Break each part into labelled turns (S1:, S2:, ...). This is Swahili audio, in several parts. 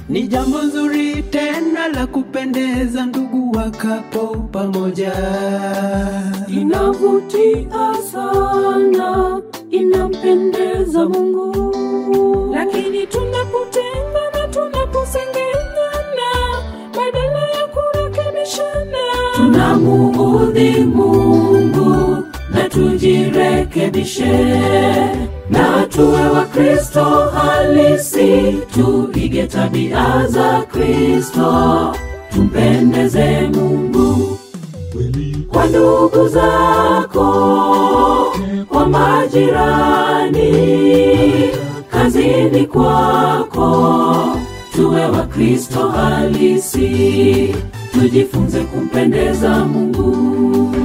S1: Ni jambo nzuri tena la kupendeza ndugu wakapo pamoja.
S2: Inavutia sana, inampendeza Mungu. Lakini tunapotengana, tunaposengenyana, badala ya kurekebishana, tunamuudhi Mungu na tujirekebishe na tuwe Wakristo halisi, tuige tabia za Kristo, tumpendeze Mungu kwa ndugu zako, kwa majirani, kazini kwako, tuwe Wakristo halisi, tujifunze kumpendeza Mungu.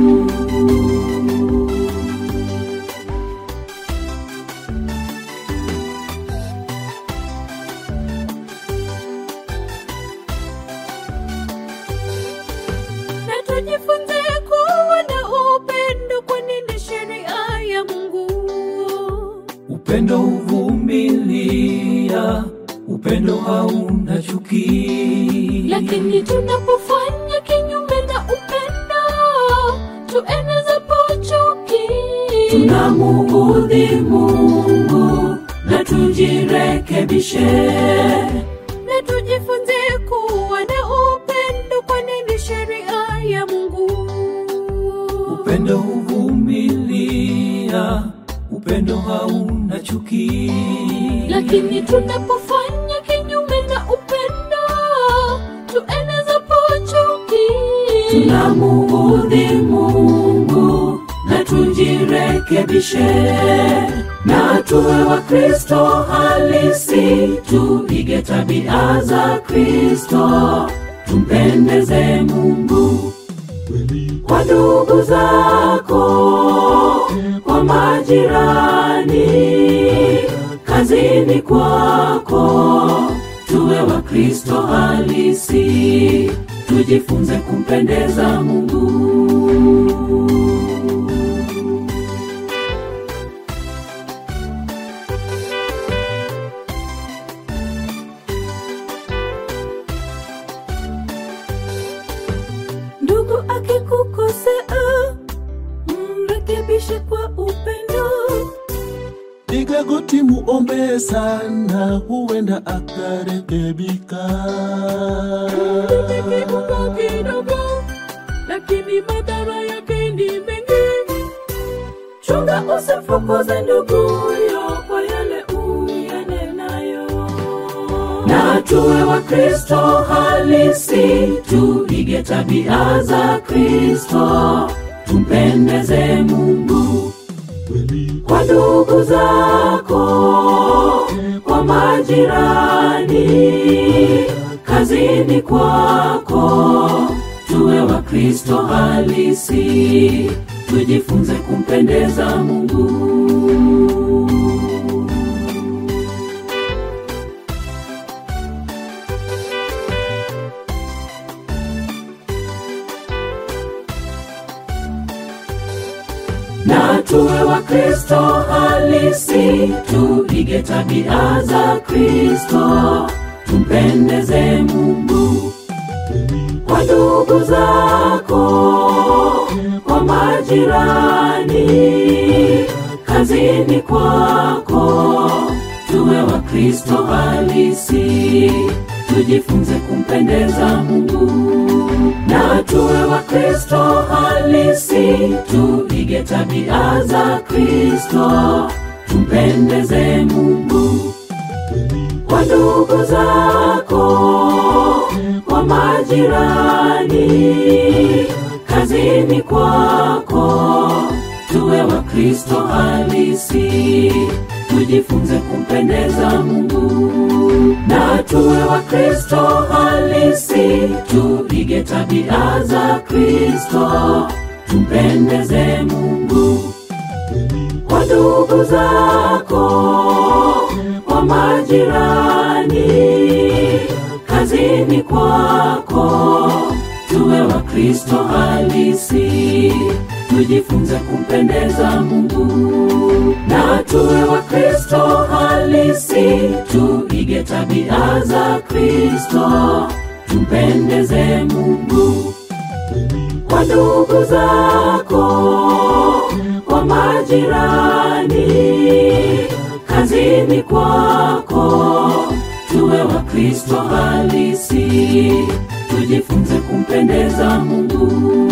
S2: na tujifunze kuwa na upendo, kwani ni sheria ya Mungu.
S1: Upendo huvumilia, upendo hauna chuki.
S2: Lakini tunapofanya kinyume na upendo, tuenezapo chuki, tunamuudhi Mungu na tujirekebishe na tujifunze kuwa na upendo, kwani ni sheria ya Mungu.
S1: Upendo huvumilia, upendo hauna chuki.
S2: lakini tunapofanya kinyume na upendo tuenezapo chuki tunamuudhi mungu na tujirekebishe na tuwe wakristo halisi tuige tabia za kristo tumpendeze mungu kwa ndugu zako, kwa majirani, kazini kwako, tuwe Wakristo halisi, tujifunze kumpendeza Mungu. Ndugu akikukosea, mrekebishe kwa upendo.
S3: Piga goti muombe sana, huenda akarekebika.
S2: kidogo kidogo, lakini madhara yake ni mengi. Chunga usifukuze nduguyo kwa yale uyanenayo, na tuwe Wakristo halisi, tuige tabia za Kristo, tumpendeze Mungu kwa ndugu zako, kwa majirani, kazini kwako, tuwe Wakristo halisi, tujifunze kumpendeza Mungu. na tuwe Wakristo halisi, tuige tabia za Kristo, tumpendeze Mungu kwa ndugu zako, kwa majirani, kazini kwako, tuwe Wakristo halisi, tujifunze kumpendeza Mungu na tuwe Wakristo halisi, tuige tabia za Kristo, tumpendeze Mungu kwa ndugu zako, kwa majirani, kazini kwako, tuwe Wakristo halisi, tujifunze kumpendeza Mungu na tuwe Wakristo halisi, tuige tabia za Kristo, tumpendeze Mungu kwa ndugu zako, kwa majirani, kazini kwako, tuwe Wakristo halisi, tujifunze kumpendeza Mungu na tuwe Wakristo halisi, tuige tabia za Kristo. tumpendeze Mungu kwa ndugu zako, kwa majirani, kazini kwako, tuwe Wakristo halisi, tujifunze kumpendeza Mungu.